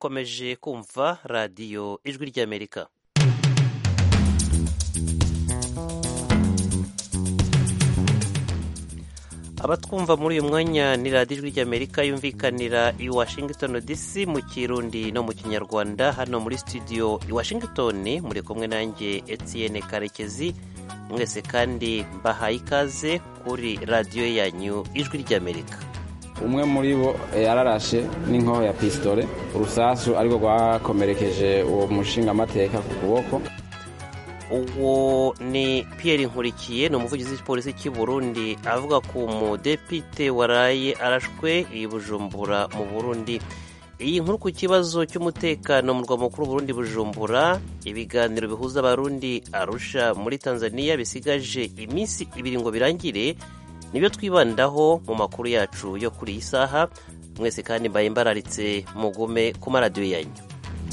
mukomeje kumva radiyo ijwi ry'amerika abatwumva muri uyu mwanya ni radiyo ijwi ry'amerika yumvikanira i washington dc mu kirundi no mu kinyarwanda hano muri studio i washington muri kumwe nanjye etienne karekezi mwese kandi mbahaye ikaze kuri radiyo yanyu ijwi ry'amerika umwe muri bo yararashe n'inkoho ya pisitore urusasu ariko rwakomerekeje uwo mushingamateka ku kuboko uwo ni Pierre nkurikiye ni umuvugizi w'igipolisi cy'i burundi avuga ku mudepite waraye arashwe i bujumbura mu burundi iyi nkuru ku kibazo cy'umutekano mu rwa mukuru burundi bujumbura ibiganiro bihuza abarundi arusha muri tanzania bisigaje iminsi ibiri ngo birangire nibyo twibandaho mu makuru yacu yo kuri iyi saha mwese kandi mbaye mbararitse mugume ku maradiyo yanyu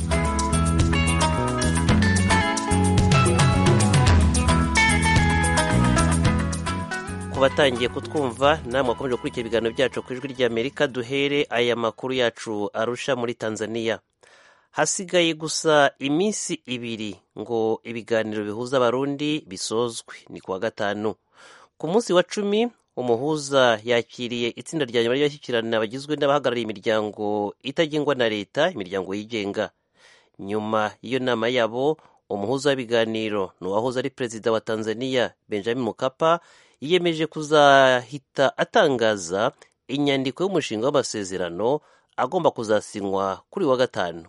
ku batangiye kutwumva namwe wakomeje gukurikira ibiganiro byacu ku ijwi ry'amerika duhere aya makuru yacu arusha muri tanzania hasigaye gusa iminsi ibiri ngo ibiganiro bihuza abarundi bisozwe ni kuwa gatanu ku munsi wa cumi umuhuza yakiriye itsinda rya nyuma ry'abashyikirana bagizwe n'abahagarariye imiryango itagengwa na leta imiryango yigenga nyuma y'iyo nama yabo umuhuza w'ibiganiro ni uwahoze ari perezida wa tanzania benjamin mukapa yiyemeje kuzahita atangaza inyandiko y'umushinga w'amasezerano agomba kuzasinywa kuri wa gatanu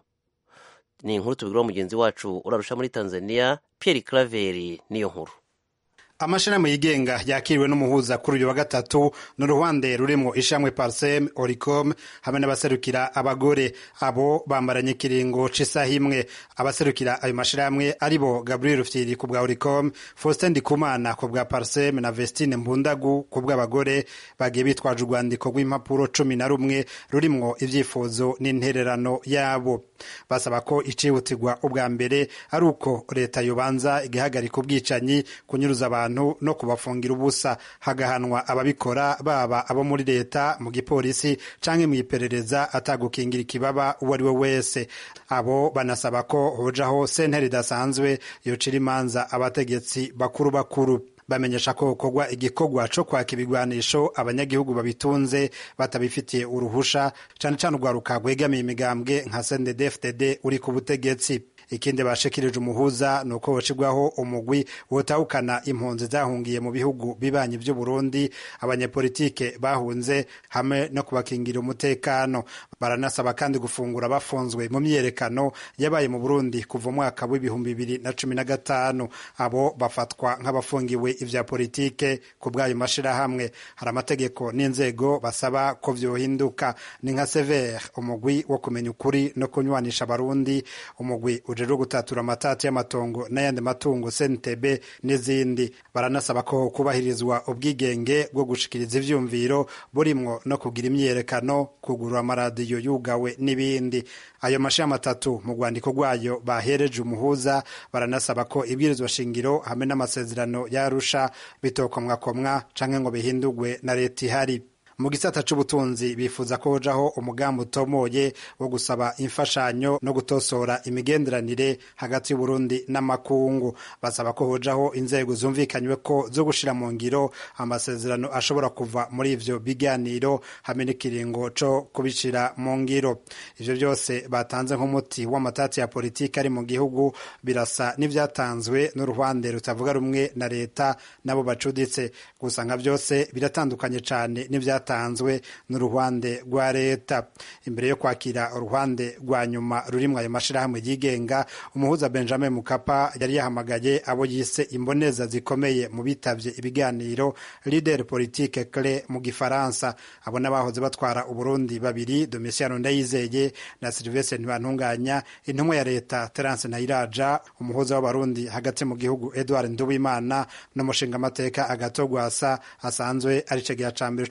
ni inkuru tubigiraho mugenzi wacu urarusha muri tanzania pierre craveri niyo nkuru amashirahamwe yigenga yakiriwe n'umuhuza kuri uyu wa gatatu n'uruhande rurimwo ishamwe parsem oricom hamwe n'abaserukira abagore abo bambaranye ikiringo c'isaha imwe abaserukira ayo mashirahamwe aribo gabriel rufyiri ku bwa oricom faustin ndikumana ku bwa parsem na vestine mbundagu ku bw'abagore bagiye bitwaje urwandiko rw'impapuro cumi na rumwe rurimwo ivyifuzo n'intererano yabo basaba ko icihutirwa ubwa mbere ari uko leta yobanza igahagarika ubwicanyi kunyuruza abantu no kubafungira ubusa hagahanwa ababikora baba abo muri leta mu gipolisi canke mu iperereza atagukingira ikibaba uwo ari we wese abo banasaba ko hojaho sentare idasanzwe yocira imanza abategetsi bakuru bakuru bamenyesha ko gukorwa igikorwa co kwaka ibigwanisho abanyagihugu babitunze batabifitiye uruhusha cane cane urwaruka rwegamiye imigambwe nka CNDD-FDD uri ku butegetsi ikindi bashikirije umuhuza ni uko hocibwaho umugwi wotahukana impunzi zahungiye mu bihugu bibanyi vy'u Burundi abanyepolitike bahunze hamwe no kubakingira umutekano baranasaba kandi gufungura bafunzwe mu myiyerekano yabaye mu Burundi kuva umwaka w'ibihumbi bibiri na cumi na gatanu abo bafatwa nk'abafungiwe ivya politike ku bw'ayo mashirahamwe hari amategeko n'inzego basaba ko vyohinduka ni nka severe umugwi wo kumenya ukuri no kunywanisha abarundi umugwi ujejwe gutatura amatati y'amatongo n'ayandi matungo CNTB n'izindi baranasaba ko kubahirizwa ubwigenge bwo gushikiriza ivyumviro burimwo no kugira imyiyerekano kugurura amaradiyo yugawe n'ibindi ayo mashami atatu mu rwandiko rwayo bahereje umuhuza baranasaba ko ibwirizwa shingiro hamwe n'amasezerano yarusha bitokomwakomwa canke ngo bihindurwe na leta ihari mu gisata c'ubutunzi bifuza ko hojaho umugambi utomoye wo gusaba imfashanyo no gutosora imigenderanire hagati y'uburundi n'amakungu basaba ko hojaho inzego zumvikanywe ko zo gushira mu ngiro amasezerano ashobora kuva muri ivyo biganiro hamwe n'ikiringo co kubishira mu ngiro ivyo byose batanze nk'umuti w'amatati ya politiki ari mu gihugu birasa n'ivyatanzwe n'uruhande rutavuga rumwe na leta nabo bacuditse gusa nka byose biratandukanye cane n'ivyatanzwe byatanzwe n'uruhande rwa leta imbere yo kwakira uruhande rwa nyuma rurimwo ayo mashirahamwe yigenga umuhuza benjamin mukapa yari yahamagaye abo yise imboneza zikomeye mu bitavye ibiganiro leader politique clé mu gifaransa abo n'abahoze batwara uburundi babiri domisiano ndayizeye na silvestre ntibantunganya intumwa ya leta terence ntayiraja umuhuza w'abarundi hagati mu gihugu edward nduwimana n'umushingamateka agato gwasa asanzwe ari cegeya ca mbere c'ubutwari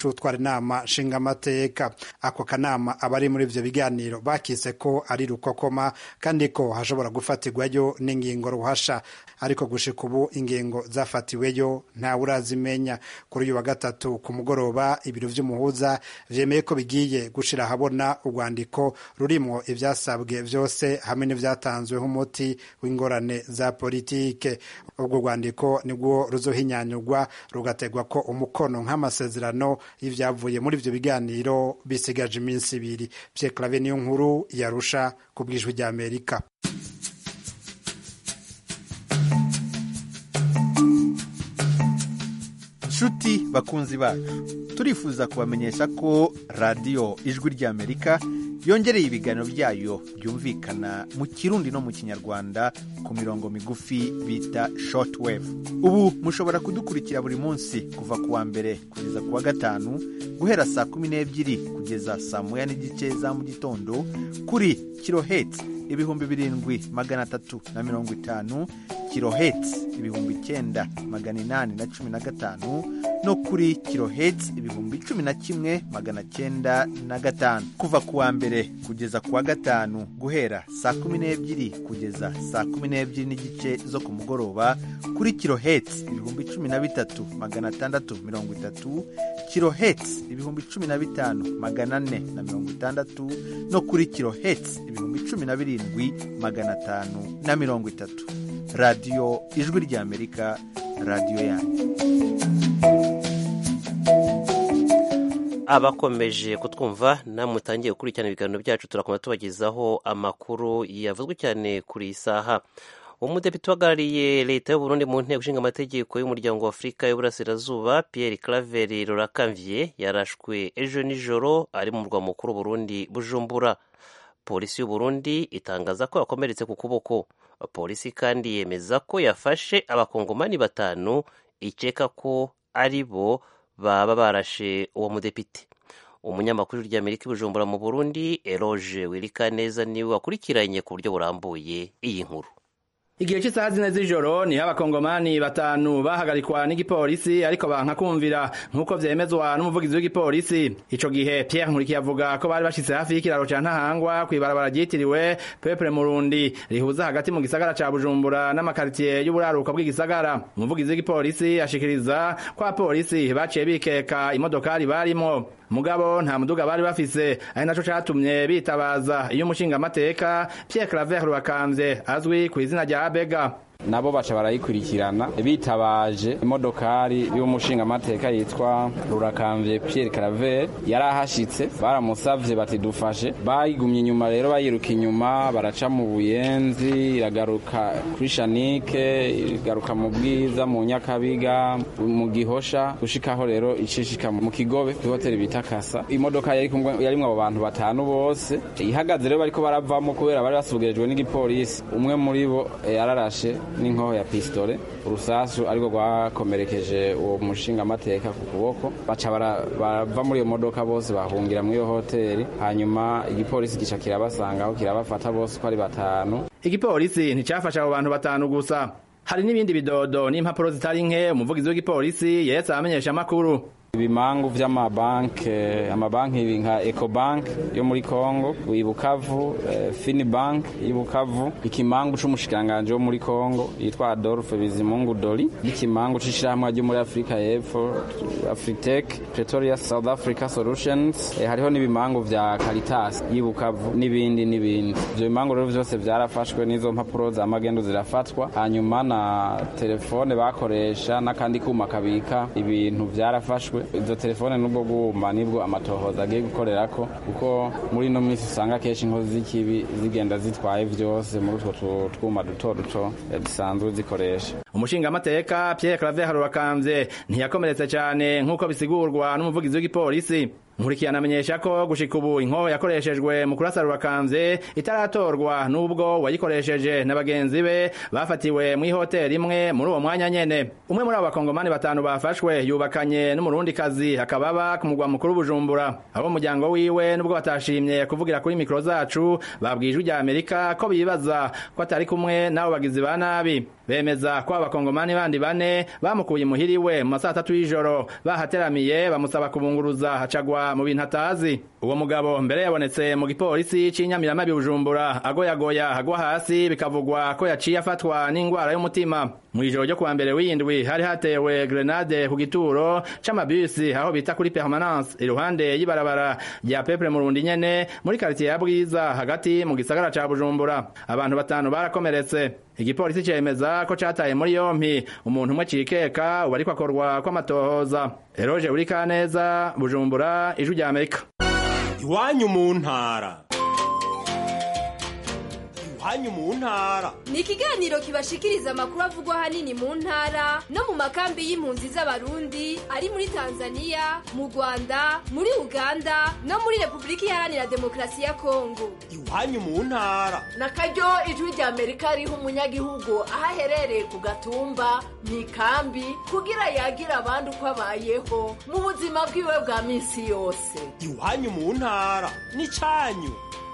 nama nshingamateka ako kanama abari muri ivyo biganiro bakise ko ari rukokoma kandi ko hashobora gufatirwayo n'ingingo ruhasha ariko gushika ubu ingingo zafatiweyo ntawe urazimenya kuri uyu wa gatatu ku mugoroba ibiro vy'umuhuza vyemeye ko bigiye gushira ahabona urwandiko rurimwo ivyasabwe vyose hamwe n'ivyatanzwe nk'umuti w'ingorane za politike ubwo rwandiko nibwo ruzohinyanyurwa rugategwa ko umukono nk'amasezerano y'ivyavuye muri ivyo biganiro bisigaje iminsi ibiri Pierre Claver niyo nkuru yarusha ku bwijwi rya Amerika nshuti bakunzi bacu turifuza kubamenyesha ko radiyo ijwi ry'amerika yongereye ibiganiro byayo byumvikana mu kirundi no mu kinyarwanda ku mirongo migufi bita shortwave ubu mushobora kudukurikira buri munsi kuva ku wa mbere kugeza ku wa gatanu guhera saa kumi n'ebyiri kugeza saa moya n'igice za mu gitondo kuri kiloheti ibihumbi birindwi magana atatu na mirongo itanu kiloheti ibihumbi icyenda magana inani na cumi na gatanu no kuri kiloheti ibihumbi cumi na kimwe magana cyenda na gatanu kuva ku wa mbere kugeza ku wa gatanu guhera saa kumi n'ebyiri kugeza saa kumi n'ebyiri n'igice zo ku mugoroba kuri kiloheti ibihumbi cumi na bitatu magana atandatu mirongo itatu kiloheti ibihumbi cumi na bitanu magana ane na mirongo itandatu no kuri kiloheti ibihumbi cumi na birindwi magana atanu na mirongo itatu radiyo ijwi ry'amerika radiyo yanyu abakomeje kutwumva namwe mutangiye gukurikirana ibiganiro byacu turakomeza tubagezaho amakuru yavuzwe cyane kuri iyi saha umudepite uhagarariye leta y'uburundi mu nteko ishinga amategeko y'umuryango wa afurika y'uburasirazuba pierre claver rurakamviye yarashwe ejo nijoro ari mu murwa mukuru burundi bujumbura polisi y'uburundi itangaza ko yakomeretse ku kuboko polisi kandi yemeza ko yafashe abakongomani batanu ikeka ko ari bo baba barashe uwo mudepite umunyamakuru ry'amerika i bujumbura mu burundi eroge wirikaneza niwe wakurikiranye ku buryo burambuye iyi nkuru igihe cy'isaha zine z'ijoro niho abakongomani batanu bahagarikwa n'igipolisi ariko banka kumvira nk'uko vyemezwa n'umuvugizi w'igipolisi ico gihe Pierre Nkurikiye avuga ko bari bashitse hafi y'ikiraro ca Ntahangwa kw'ibarabara ryitiriwe Peuple Murundi rihuza hagati mu gisagara ca Bujumbura n'amakaritiye y'uburaruka bw'igisagara umuvugizi w'igipolisi ashikiriza ko abapolisi baciye bikeka imodokari barimo mugabo nta muduga bari bafise ari naco catumye bitabaza iyo umushingamateka Pierre Claver Rubakamvye azwi ku izina rya Abega nabo baca barayikurikirana bitabaje imodokari y'umushingamateka yitwa rurakamvye Pierre Claver yari ahashitse baramusavye bati dufashe bayigumye inyuma rero bayiruka inyuma baraca mu buyenzi iragaruka kuri shanike igaruka mu bwiza mu nyakabiga mu gihosha gushikaho rero icishika mu kigobe ku hoteli bita kasa imodoka yari kumwe yarimwo abo bantu batanu bose ihagaze rero bariko baravamo kubera bari basubirijwe n'igipolisi umwe muri bo yararashe n'inkoho ya pistole urusasu ariko rwakomerekeje uwo mushingamateka ku kuboko baca barava muri iyo modoka bose bahungira muri iyo hoteli hanyuma igipolisi gica kirabasangaho kirabafata bose uko ari batanu igipolisi nticafashe abo bantu batanu gusa hari n'ibindi bidodo n'impapuro zitari nke umuvugizi w'igipolisi yetse abamenyesha amakuru ibimangu vy'amabanke amabanki nka Ecobank yo muri Kongo Ibukavu eh, Finibank Ibukavu ikimangu c'umushikanganje wo muri Kongo yitwa Adolphe Bizimungu Doli n'ikimangu c'ishirahamwe ryo muri Afrika y'Epfo Afritech Pretoria South Africa Solutions eh, hariho n'ibimangu vya Caritas y'Ibukavu n'ibindi n'ibindi ivyo bimangu rero vyose vyarafashwe n'izo mpapuro za magendo zirafatwa hanyuma na telefone bakoresha n'akandi kuma kabika ibintu vyarafashwe izo telefone n'ubwo bwuma nibwo amatohoza agiye gukorerako kuko muri ino minsi usanga kenshi inkozi z'ikibi zigenda zitwaye vyose muri utwo twuma duto duto zisanzwe zikoresha umushingamateka Pierre Claver Rubakamvye ntiyakomeretse cyane nk'uko bisigurwa n'umuvugizi w'igipolisi nkurikirana amenyesha ko gushika ubu inkoho yakoreshejwe mu kurasa Rubakamvye itaratorwa n'ubwo wayikoresheje na bagenzi be bafatiwe mu ihoteli imwe muri uwo mwanya nyene umwe muri abo bakongomani batanu bafashwe yubakanye n'umurundi kazi akababa ku mugwa mukuru Bujumbura abo muryango wiwe nubwo batashimye kuvugira kuri mikro zacu babwijwe rya Amerika ko bibaza ko atari kumwe n'abo bagizi ba nabi bemeza ko abakongomani bandi bane bamukuye imuhira iwe mu masaha atatu y'ijoro bahateramiye bamusaba kubunguruza hacagwa mu bintu atazi uwo mugabo mbere yabonetse mu gipolisi c'inyamiramabi bujumbura agoyagoya agwa hasi bikavugwa ko yaciye afatwa n'ingwara y'umutima mu ijoro ryo kuwa mbere w'indwi hari hatewe grenade ku gituro c'amabisi aho bita kuri permanence iruhande y'ibarabara rya pepure murundi nyene muri karitiye ya bwiza hagati mu gisagara ca bujumbura abantu batanu barakomeretse igipolisi cemeza ko cataye muri yompi umuntu umwe cikeka ubu ariko akorwa kw'amatohoza eroje uri kaneza bujumbura ijwi rya amerika iwanyu mu ntara iwanyu mu ntara ni ikiganiro kibashikiriza amakuru avugwa ahanini mu ntara no mu makambi y'impunzi z'abarundi ari muri tanzania mu rwanda muri uganda no muri repubulika iharanira demokarasi ya kongo iwanyu mu ntara na karyo ijwi rya amerika riha umunyagihugu aho aherereye ku gatumba mu ikambi kugira yagira abandi uko abayeho mu buzima bwiwe bwa minsi yose iwanyu mu ntara n'icanyu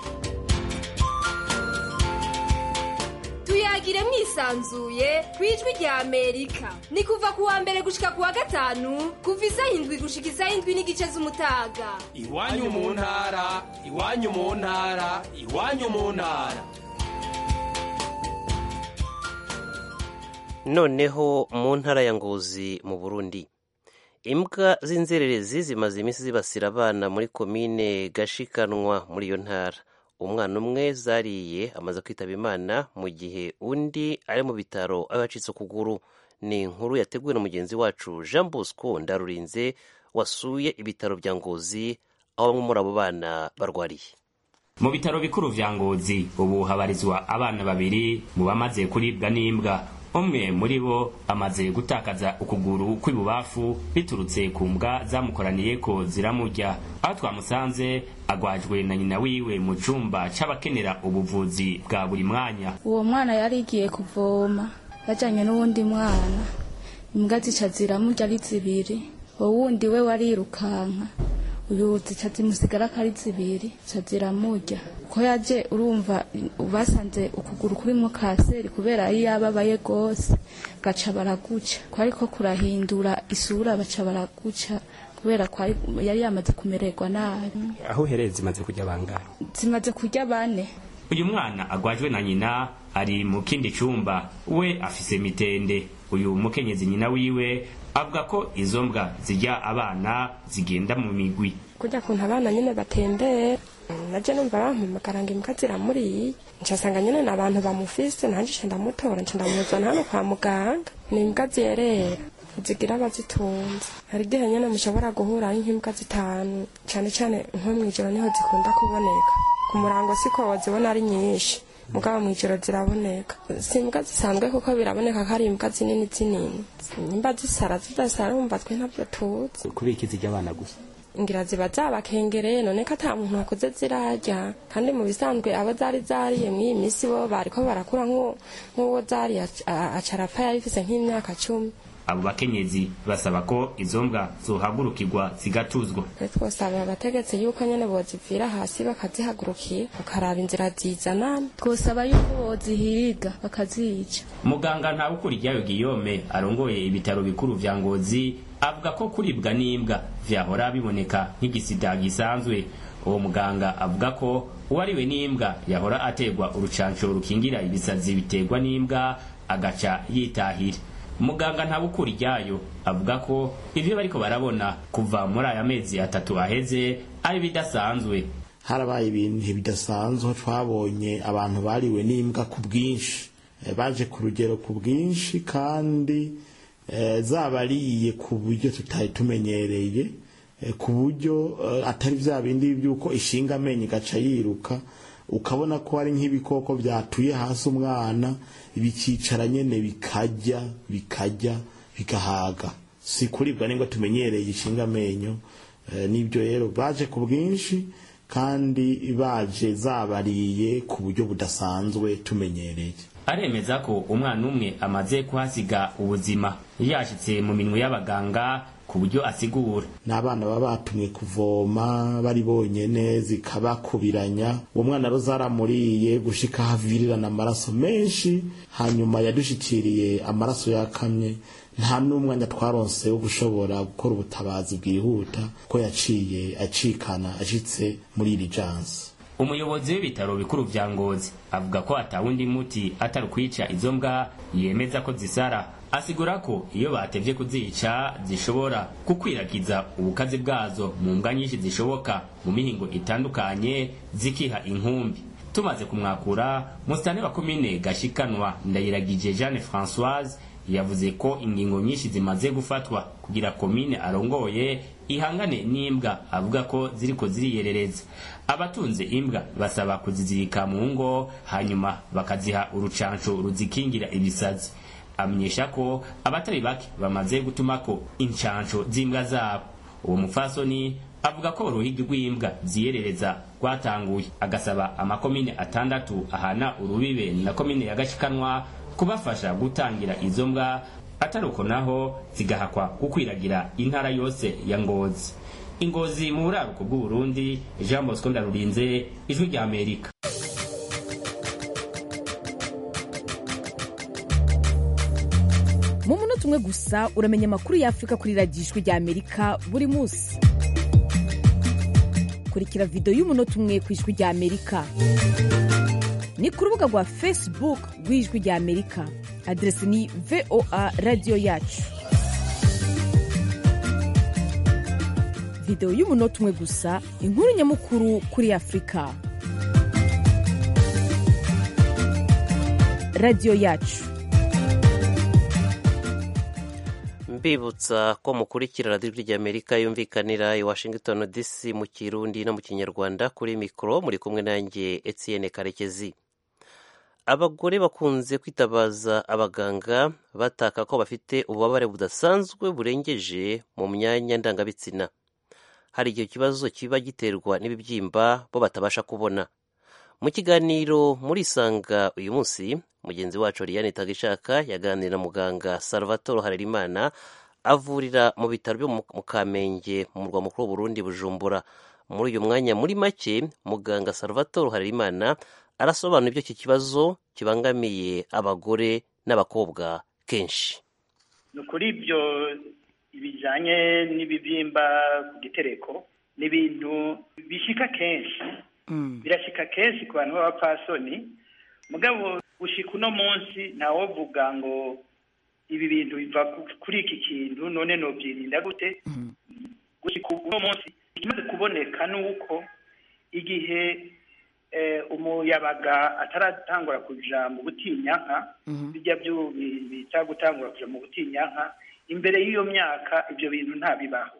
tuyagire mwisanzuye ku ijwi rya amerika ni kuva ku wa mbere gushika ku wa gatanu kuva isaha indwi gushika isaha indwi n'igice z'umutaga iwanyu mu ntara iwanyu mu ntara iwanyu mu ntara noneho mu ntara ya ngozi mu burundi imbwa z'inzererezi zimaze iminsi zibasira abana muri komine gashikanwa muri iyo ntara umwana umwe zariye amaze kwitaba imana mu gihe undi ari mu bitaro aho yacitse ukuguru ni inkuru yateguwe na mugenzi wacu jean bosco ndarurinze wasuye ibitaro bya ngozi aho bamwe muri abo bana barwariye mu bitaro bikuru vya ngozi ubu habarizwa abana babiri mu bamaze kuribwa n'imbwa umwe muri bo amaze gutakaza ukuguru kw'ibubafu biturutse ku mbwa zamukoraniye ko ziramurya aho twamusanze agwajwe na nyina wiwe mu cumba c'abakenera ubuvuzi bwa buri mwanya uwo mwana yari igiye kuvoma yajanye n'uwundi mwana imbwa zica ziramurya ari zibiri uwo wundi we warirukanka uyu zica zimusigara ko ari zibiri zica ziramurya ko yaje urumva basanze ukuguru kurimo kaseri kubera iyo yababaye rwose gaca baraguca ko ariko kurahindura isura baca baraguca kubera ko yari yamaze kumererwa nabi aho uhereye zimaze kurya bangahe zimaze kurya bane uyu mwana agwajwe na nyina ari mu kindi cumba we afise mitende uyu mukenyezi nyina wiwe avuga ko izo mbwa zirya abana zigenda mu migwi kurya kuntu abana nyine batembera naje numva bampamagara ngo imbwa ziramuriye ncasanga nyine ni abantu bamufise nanje nca ndamutora nca ndamuzana hano kwa muganga ni imbwa zerera zigira abazitunze hari igihe nyine mushobora guhura nk'imbwa zitanu cane cane nko mw'ijoro niho zikunda kuboneka ku murango siko wazibona ari nyinshi mugabo mw'ijoro ziraboneka si imbwa zisanzwe kuko biraboneka ko ari imbwa zinini zinini nimba zisara zidasara wumva twe ntabyo tuzi kubera iki zirya abana gusa ngira ziba zabakengereye none ko ata muntu wakoze zirarya kandi mu bisanzwe abo zari zariye mw'iyi minsi bo bariko barakura nk'uwo zari acarapfa yari ifise nk'imyaka cumi abo bakenyezi basaba ko izo mbwa zohagurukirwa zigatuzwa twosaba abategetsi yuko nyene bozivira hasi bakazihagurukira bakaraba inzira zizana twosaba yuko bozihiga bakazica muganga ntawukuryayo giyome arongoye ibitaro bikuru vya ngozi avuga ko kuribwa n'imbwa vyahora biboneka nk'igisida gisanzwe uwo muganga avuga ko uwariwe n'imbwa yahora ategwa urucanco rukingira ibisazi biterwa n'imbwa agaca yitahira muganga ntabukura iryayo avuga ko ivyo bariko barabona kuva muri aya mezi atatu aheze ari bidasanzwe harabaye ibintu bidasanzwe twabonye abantu bariwe n'imbwa ku bwinshi baje ku rugero ku bwinshi kandi zabariye ku buryo tutari tumenyereye ku buryo atari bya bindi by'uko ishinga amenyo igaca yiruka ukabona ko hari nk'ibikoko byatuye hasi umwana bikicara nyine bikajya bikajya bigahaga si kuribwa nibwo tumenyereye ishinga amenyo n'ibyo rero baje ku bwinshi kandi baje zabariye ku buryo budasanzwe tumenyereye aremeza ko umwana umwe amaze kuhasiga ubuzima yashitse mu minwe y'abaganga ku buryo asigura n'abana baba batumwe kuvoma bari bonyene zikabakubiranya uwo mwana rero zaramuriye gushika havirirana amaraso menshi hanyuma yadushikiriye amaraso yakamye nta n'umwanya twaronse wo gushobora gukora ubutabazi bwihuta ko yaciye acikana ashitse muri iri jansi umuyobozi w'ibitaro bikuru vya ngozi avuga ko atawundi muti atari kwica izo mbwa yemeza ko zisara asigura ko iyo batevye kuzica zishobora gukwiragiza ubukazi bwazo mu mbwa nyinshi zishoboka mu mihingo itandukanye zikiha inkumbi tumaze kumwakura musitani wa komine gashikanwa ndayiragije jeanne françoise yavuze ko ingingo nyinshi zimaze gufatwa kugira komine arongoye ihangane n'imbwa avuga ko ziriko ziriyerereza abatunze imbwa basaba kuzizirika mu ngo hanyuma bakaziha urucanco ruzikingira ibisazi amenyesha ko abatari bake bamaze gutumako incanco z'imbwa zabo uwo mufasoni avuga ko uruhigi rw'imbwa ziyerereza rwatanguye agasaba amakomine atandatu ahana urubibe na komine ya gashikanwa kubafasha gutangira izo mbwa ataruko naho zigahakwa gukwiragira intara yose ya ngozi ingozi mu buraruko bw'uburundi jean bosco ndarurinze ijwi rya amerika mu munota umwe gusa uramenya amakuru y'afurika kuri radiyo ijwi rya amerika buri munsi kurikira videwo y'umunota umwe ku ijwi rya amerika ni ku rubuga rwa facebook rw'ijwi rya amerika aderesi ni voa radiyo yacu videwo y'umunota umwe gusa inkuru nyamukuru kuri afurika radiyo yacu mbibutsa ko mukurikira radiyo ry'amerika yumvikanira i washington dc mu kirundi no mu kinyarwanda kuri mikoro muri kumwe nanjye etienne karekezi abagore bakunze kwitabaza abaganga bataka ko bafite ububabare budasanzwe burengeje mu myanya ndangabitsina hari igihe kibazo kiba giterwa n'ibibyimba bo batabasha kubona mu kiganiro muri isanga uyu munsi mugenzi wacu Liliane Tagishaka yaganira na muganga Salvatore Harerimana avurira mu bitaro byo mu Kamenge mu murwa mukuru w'Uburundi Bujumbura muri uyu mwanya muri make muganga Salvatore Harerimana arasobanura ibyo iki kibazo kibangamiye abagore n'abakobwa kenshi ni ukuri ibyo bijyanye n'ibibyimba ku gitereko ni ibintu bishika kenshi birashika kenshi ku bantu b'abapfasoni mugabo gushika uno munsi ntawovuga ngo ibi bintu biva kuri iki kintu none nobyirinda gute gushika uno munsi ikimaze kuboneka ni uko igihe umuyabaga ataratangura kuja mu butinyanka bijya byo bita gutangura kuja mu butinyanka imbere y'iyo myaka ibyo bintu ntabibaho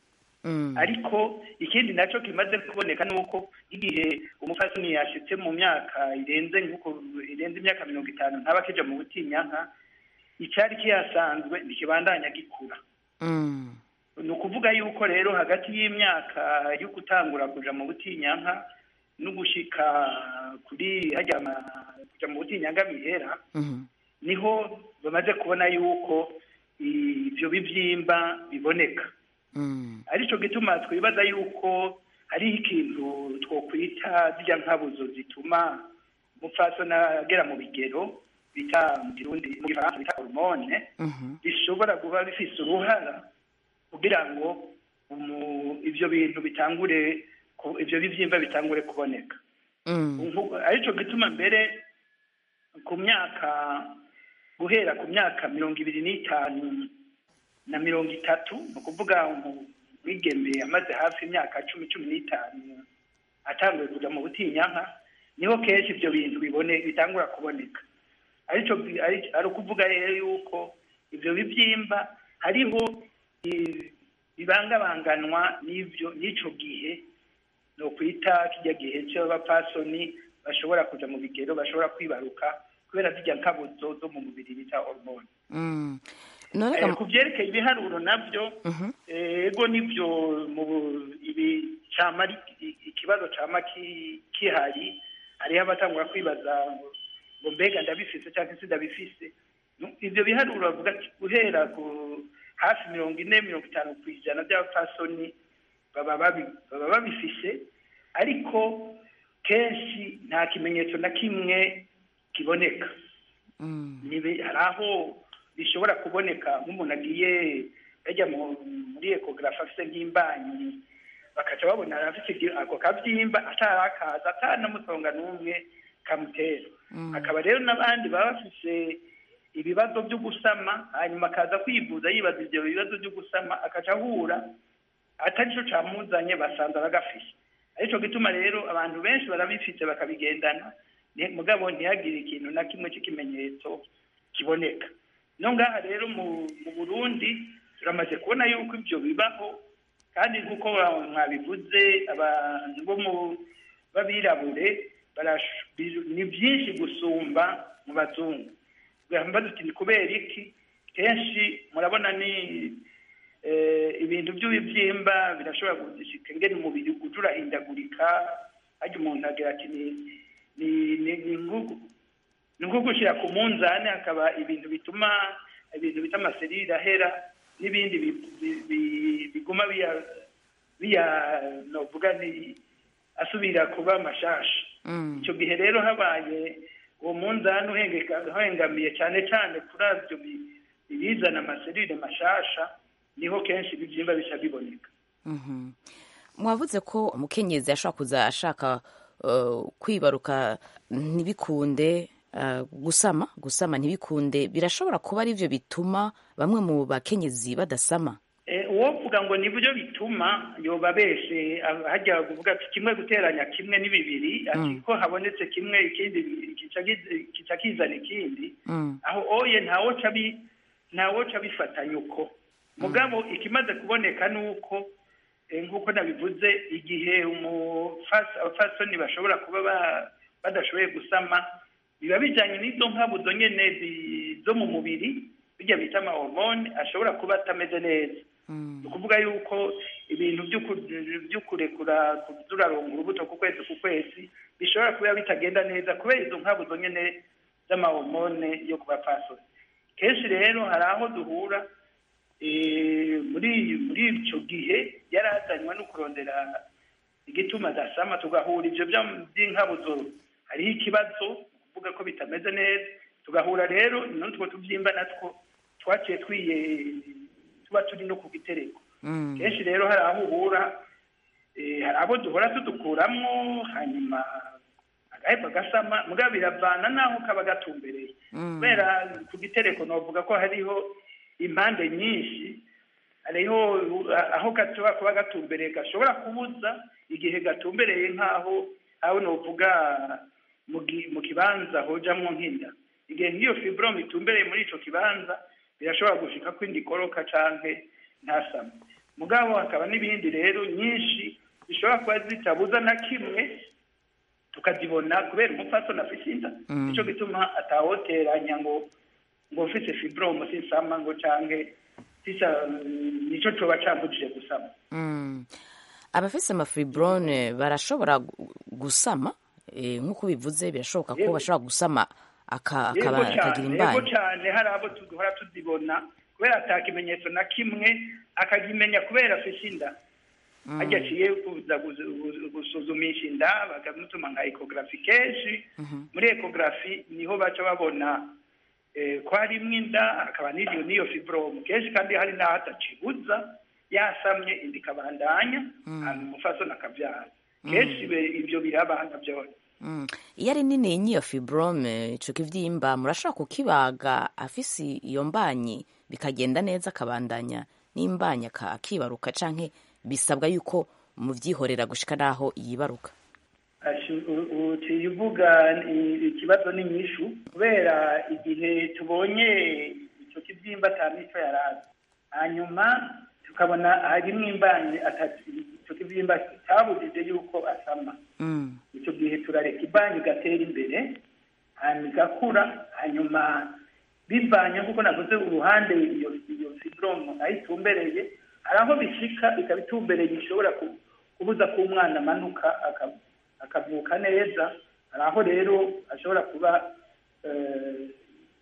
ariko ikindi nacyo kimaze kuboneka ni uko igihe umufasini yashitse mu myaka irenze nk'uko irenze imyaka mirongo itanu ntaba akija mu butinyanka icyari kihasanzwe ntikibandanya gikura ni ukuvuga yuko rero hagati y'imyaka yo gutangura kuja mu butinyanka no gushika kuri hajya kuja mu butinyanka bihera niho bamaze kubona yuko ibyo bibyimba biboneka aricyo gituma twibaza yuko hariho ikintu twokwita zijya nkabuzo zituma umupfasoni agera mu bigero bita mu kirundi mu gifaransa bita hormone bishobora kuba bifise uruhara kugira ngo ibyo bintu bitangure ibyo bibyimba bitangure kuboneka aricyo gituma mbere ku myaka guhera ku myaka mirongo ibiri n'itanu na mirongo itatu ni ukuvuga umwigeme amaze hafi imyaka cumi cumi n'itanu atanguye kujya mu butinyanka niho kenshi ibyo bintu bibone bitangura kuboneka aricyo ari ukuvuga rero yuko ibyo bibyimba hariho bibangabanganwa n'ibyo n'icyo gihe ni ukwita kijya gihe cy'abapfasoni bashobora kujya mu bigero bashobora kwibaruka kubera zijya nkabuzo zo mu mubiri bita hormone ku byerekeye ibiharuro nabyo ego nibyo mu ibi cyama ikibazo cyama kihari hariho abatangura kwibaza ngo mbega ndabifise cyangwa se ndabifise Nu- ivyo biharuro bavuga ati guhera ku hafi mirongo ine mirongo itanu ku ijana by'abapfasoni baba babi- baba babifise ariko kenshi nta kimenyetso na kimwe kiboneka Nibi- hari aho bishobora kuboneka nk'umuntu agiye yajya mu- muri ekogarafi afise nk'imbanyi bakaca babona afite igi- ako kabyimba atarakaza atanamusonga n'umwe kamutera hakaba rero n'abandi baba bafise ibibazo byo gusama hanyuma akaza kwivuza yibaza ibyo bibazo byo gusama akaca ahura atari cyo camuzanye basanze bagafise arico gituma rero abantu benshi barabifite bakabigendana ni- mugabo ntihagire ikintu na kimwe cy'ikimenyetso kiboneka no ngaha rero mu mu burundi turamaze kubona yuko ibyo bibaho kandi nk'uko wa- mwabivuze abantu bo mu b'abirabure barash- bi- ni byinshi gusumba mu bazungu mbaza uti ni kubera iki kenshi murabona ni eh, ibintu by'ibibyimba birashobora gushika ngene umubiri uja urahindagurika harya umuntu agira ati ni ni ni ni nko- ni nko gushyira ku munzani hakaba ibintu bituma ibintu bita amaserire ahera n'ibindi bi- bi- bi- biguma biya biya novuga ni asubira kuba amashasha icyo gihe rero habaye uwo munzani uhengeka- uhengamiye cyane cyane kuri abyo bi- ibizana amaserire mashasha niho kenshi ibibyimba bica biboneka Mhm. mwavuze ko umukenyezi ashobora kuza ashaka uh, kwibaruka ntibikunde uh, gusama gusama ntibikunde birashobora kuba ari byo bituma bamwe mu bakenyezi badasama Eh, uwovuga ngo nibyo bituma yoba beshe ah, hajya kuvuga ati kimwe guteranya kimwe ni bibiri ati Mm. ko habonetse kimwe ikindi kica kiz- kica kizana ikindi Mm. aho oye ntawoca bi ntawoca bifatanya uko mugabo ikimaze kuboneka ni uko eh, nk'uko nabivuze igihe umufas- abafasoni bashobora kuba ba- badashoboye gusama biba bijyanye n'izo nkabuzo nyene zi- zo mu mubiri bijya bita amahormone ashobora kuba atameze neza ni ukuvuga yuko ibintu by'uku- byo kurekura turaronga urubuto ku kwezi ku kwezi bishobora kuba bitagenda neza kubera izo nkabuzo nyene z'amahormone yo ku bapfasoni kenshi rero hari aho duhura eh, muri muri icyo gihe yari azanywe no kurondera igituma adasama tugahura ibyo bya- by'inkabuzo hariho ikibazo kuvuga ko bitameze neza tugahura rero n'utwo tubyimba natwo twaciye twiye tuba turi no ku gitereko kenshi rero hari aho uhura eh, hari abo duhora tudukuramo hanyuma agaheba gasama mugabo biravana n'aho kaba gatumbereye kubera ku gitereko novuga ko hariho impande nyinshi hariho uh, aho gashobora kuba gatumbereye gashobora kubuza igihe gatumbereye nk'aho aho novuga mu gi- mu kibanza hojamwo nk'inda igihe nk'iyo fibrome itumbereye muri ico kibanza birashobora gushika ko indi koroka canke ntasame mugabo hakaba n'ibindi rero nyinshi zishobora kuba zitabuza na kimwe tukazibona kubera umupfasoni afise inda Mm. nico gituma atawoteranya ngo ngo mfise fibrome sinsama ngo canke sisa nico coba cambujije gusama Mm. abafise amafibrone barashobora gu- gusama eh, nk'uko bivuze birashoboka ko Yego. bashobora gusama aka- yego akaba- akagira cyane yego imbanyi cyane hari abo duhora tuzibona kubera ata kimenyetso na kimwe akakimenya kubera afise inda hajya aciye kuza guzu- guzu- gusuzumisha inda bakamutuma nka ekogarafi kenshi muri ekogarafi niho baca babona eh, ko harimwo inda hakaba n'iyo n'iyo fibrome kenshi kandi hari n'aho atacibuza yasamye inda ikabandanya hanyuma umufasoni akabyara kenshi be- ibyo birabana byose Mm. iyo ari nini n'iyo fibrome ico kivyimba murashobora kukibaga afise iyo mbanyi bikagenda neza akabandanya n'imbanyi aka- akibaruka canke bisabwa yuko muvyihorera gushika naho yibaruka Ashi- u- uciye uvuga i- ikibazo ni nyishu kubera igihe tubonye icyo kibyimba ata mico yarazi hanyuma tukabona harimo imbanyi atatu icyo kibyimba cyabujije yuko asama Mm. icyo gihe turareka imbanyi igatera imbere hanyuma igakura hanyuma bivanye nk'uko navuze uruhande iyo iyo fibrome aho itumbereye hari aho bishika ikaba itumbereye ishobora ku- kubuza ko umwana amanuka aka- akavuka neza hari aho rero ashobora kuba eh,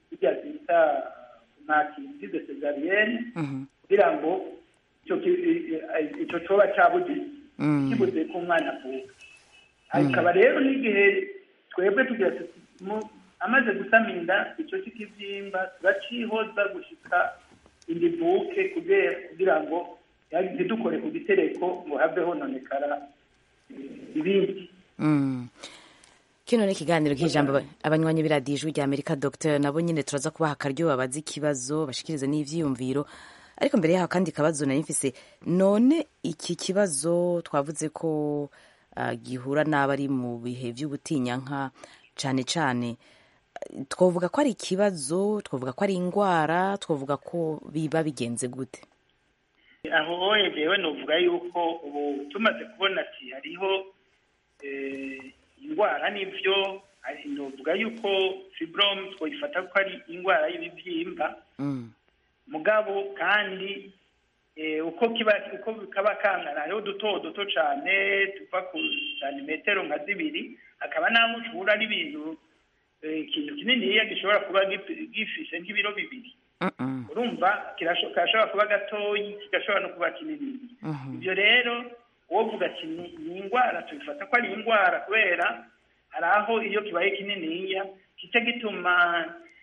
bijya bita makirize cesariyene kugira ngo icyo ki- i- i- icyo coba cabuze Mm. kibuze ko umwana avuka hakaba rero n'igihe twebwe tugira tuti mu- amaze gusama inda icyo cy'ikibyimba turacihoza gushika inda ivuke kugira kugira ngo ya- ntidukore ku gitereko ngo have hononekara ibindi Mm. kino ni ikiganiro cy'ijambo aba- abanywanyi b'iradiyo ijwi rya amerika dr nabo nyine turaza kubaha akaryo babaze ikibazo bashikirize n'ivyiyumviro ariko mbere yaho kandi kabazo nari mfise none iki kibazo twavuze ko ah, gihura n'abari mu bihe vy'ubutinyanka cane cane eh, twovuga ko ari ikibazo twovuga ko ari ingwara twovuga ko biba bigenze gute aho jewe novuga yuko ubu tumaze kubona ati hariho eh, indwara n'ivyo ari- novuga yuko fibrome twoyifata ko ari indwara y'ibibyimba Mm. mugabo kandi eh, uko kiba uko kaba kangana hariho duto duto cane tuva ku santimetero nka zibiri hakaba n'aho ushobora ari ibintu eh, ikintu kininiya gishobora kuba gif- gifise nk'ibiro bibiri Mm-mm. urumva kirasho- kirashobora kuba gatoyi kigashobora no kuba kinini Mhm. ibyo rero wovuga ati ni ni indwara tubifata ko ari indwara kubera hari aho iyo kibaye kininiya kica gituma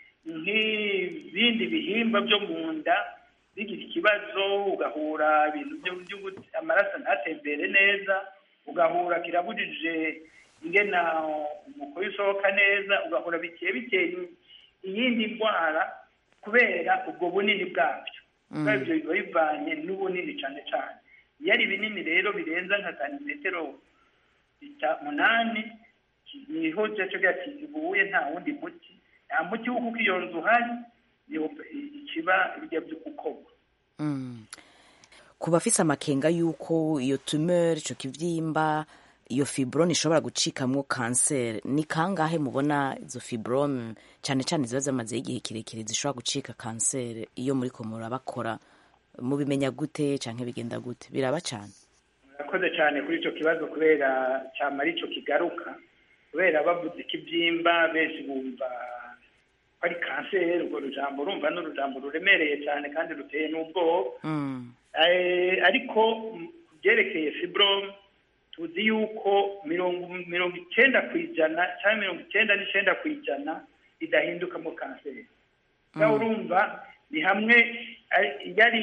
nk'ibindi bihimba byo mu nda bigira ikibazo ugahura ibintu byo by'ubu- amaraso ntatembere neza ugahura kirabujije ingena umukuru usohoka neza ugahura bikeye biteye iyindi ndwara kubera ubwo bunini bwabyo Mm. kubera ibyo biba bivanye n'ubunini cyane cyane iyo ari binini rero birenza nka santimetero ita- munani ki- niho cyaco gati ibuye nta wundi muti nta muti wo kuko iyo nzu uhari niho ikiba bijya byo gukorwa Mm. ku bafise amakenga y'uko iyo tumeur ico kivyimba iyo fibrome ishobora gucikamwo kanseri ni kangahe mubona izo fibrome cane cane ziba zamazeho igihe kirekire zishobora gucika kanseri iyo muriko murabakora mubimenya gute canke bigenda gute biraba cane murakoze cyane kuri icyo kibazo kubera cyama ari cyo kigaruka kubera bavuze ikibyimba benshi bumva ko ari kanseri urwo rujambo urumva ni urujambo ruremereye cyane kandi ruteye n'ubwoba Mm. Eh, ariko mm, ku byerekeye fibrome tuzi yuko mirongo mirongo icyenda ku ijana cyangwa mirongo icyenda n'icyenda ku ijana idahindukamo kanseri nawe urumva ni hamwe ari- yari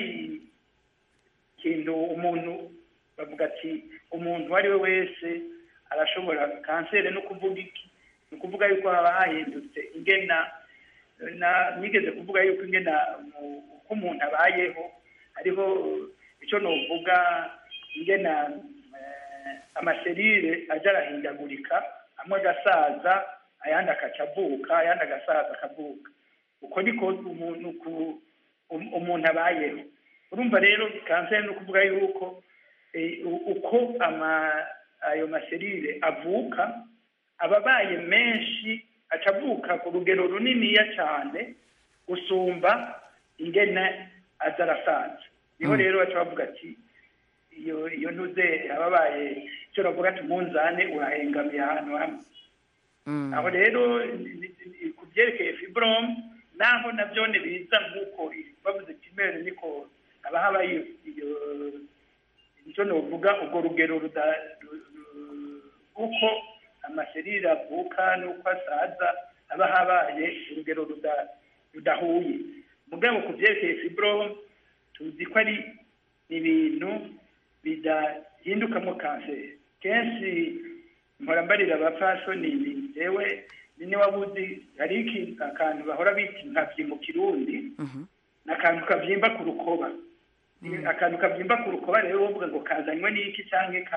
ikintu umuntu bavuga ati umuntu uwo ari we wese arashobora kanseri no kuvuga iki ni ukuvuga yuko haba hahindutse ingena na nigeze kuvuga yuko ingena mu- uko umuntu abayeho hariho icyo novuga ingena eh, amaserire aja arahindagurika amwe agasaza ayandi akaca avuka ayandi agasaza akavuka uko niko umuntu ku- um- umuntu abayeho urumva rero kanseri ni ukuvuga yuko eh, u- uko ama ayo maserire avuka aba abaye menshi aca avuka ku rugero runiniya cyane gusumba ingene aza arasaza niho Mm. rero baca bavuga ati iyo iyo ntuze aba abaye icyo bavuga ati umunzane urahengamiye ahantu hamwe Mm. aho rero ni- ni- ni- ku byerekeye fibrome naho nabyo biza nk'uko bavuze kimere niko haba haba iyo iyo icyo novuga urwo rugero ruda- ru- ru- uko amaserire avuka n'uko asaza haba habaye urugero ruda- rudahuye mugabo ku byerekeye fibrome tuzi ko ari ibintu bidahindukamo kanseri kenshi mpora mbarira abapfasoni ni jewe ni niba buzi hari iki akantu bahora bita inkabyi mu kirundi Mhm. ni akantu kabyimba ku rukoba akantu kabyimba ku rukoba rero wovuga ngo kazanywe n'iki cyangwa ka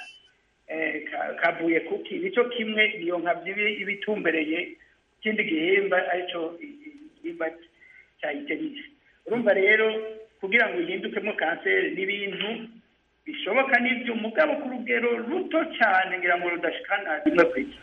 eh, ka- kavuye kuki nicyo kimwe iyo nkabyi iba iba itumbereye ikindi gihimba aricyo i- i- igihimba cya iterisi urumva rero kugira ngo ihindukemo kanseri n'ibintu bishoboka n'ibyo umugabo ku rugero ruto cyane ngira ngo rudashikana rimwe ku ijana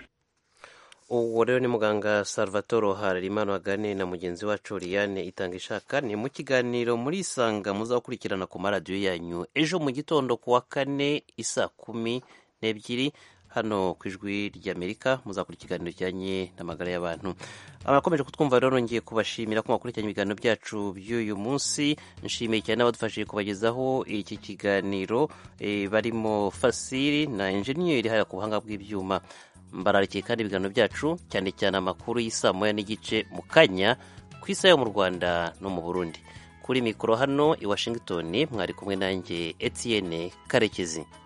uwo rero ni muganga salvatore harerimana wagane na mugenzi wacu liliane itanga ishaka ni mu kiganiro muri isanga muzakurikirana ku maradiyo yanyu ejo mu gitondo ku wa kane isaa kumi n'ebyiri hano ku ijwi ry'amerika muzakora ikiganiro kijyanye n'amagara y'abantu abakomeje kutwumva rero nongeye kubashimira ko mwakurikiranye ibiganiro byacu by'uyu munsi nshimiye cyane n'abadufashije kubagezaho iki kiganiro e, barimo fasiri na enjeniyeri hariya ku buhanga bw'ibyuma mbararikiye kandi ibiganiro byacu cyane cyane amakuru y'isaa moya n'igice mu kanya ku isaha yo mu rwanda no mu burundi kuri mikoro hano i washington mwari kumwe nanjye etienne karekezi